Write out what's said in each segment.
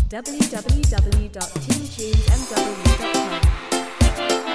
www.teamtunesmw.com.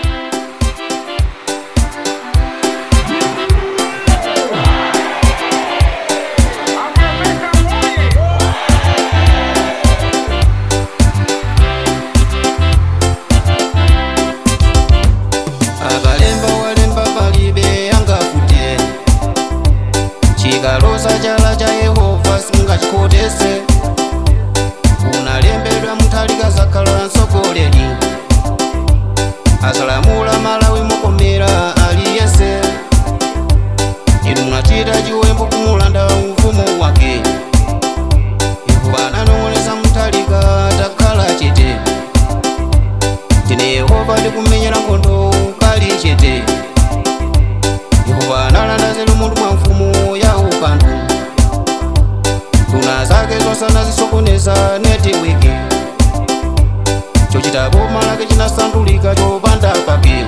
akalemba walemba palibe angafute chikalosa chala cha yehova singachikotese unalembedwa muthalika zakhala mtsogoleri asalamula malawi mukomera aliyese inu munachita chiwembu kumulanda ufumu wake yehova ananong'onesa muthalika takhala chete tine yehova ndikumenyera nkhondo kali chete yehova analanda zelu munthu mwa mfumu ya upandu nduna zake zonse anazisokoneza netiweki chochita boma lake chinasandulika chopanda pake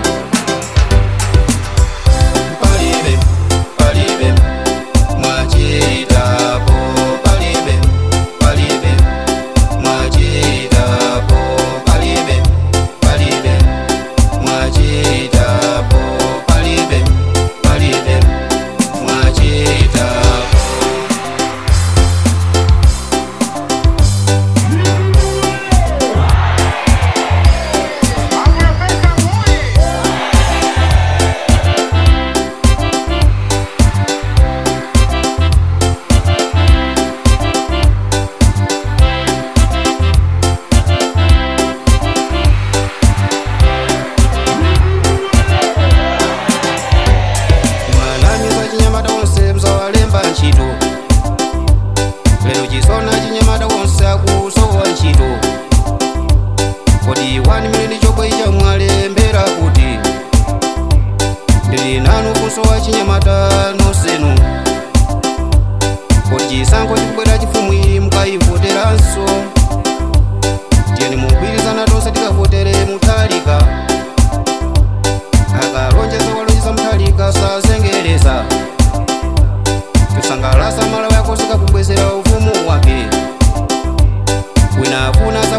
palibe palibe mwachitapo palibe palibe mwachitapo palibe palibe mwachitapo palibe palibe mwachitapo mwanamiza chinyamata wonse mzawalemba ntchito lero chisona chinyamata wonse akusowa ntchito kodi wani mileni chobwe icha mwalembera kuti ndili nanu kusowa chinyamata nonsenu kodi chisankho chikubwera chifumwi mukayivoteranso tiyeni mugwirizana tonse tikavotere muthalika akalonjeza walonjeza muthalika sazengereza kusangalasa malawi akoseka kubwezera ufumu wake wina afuna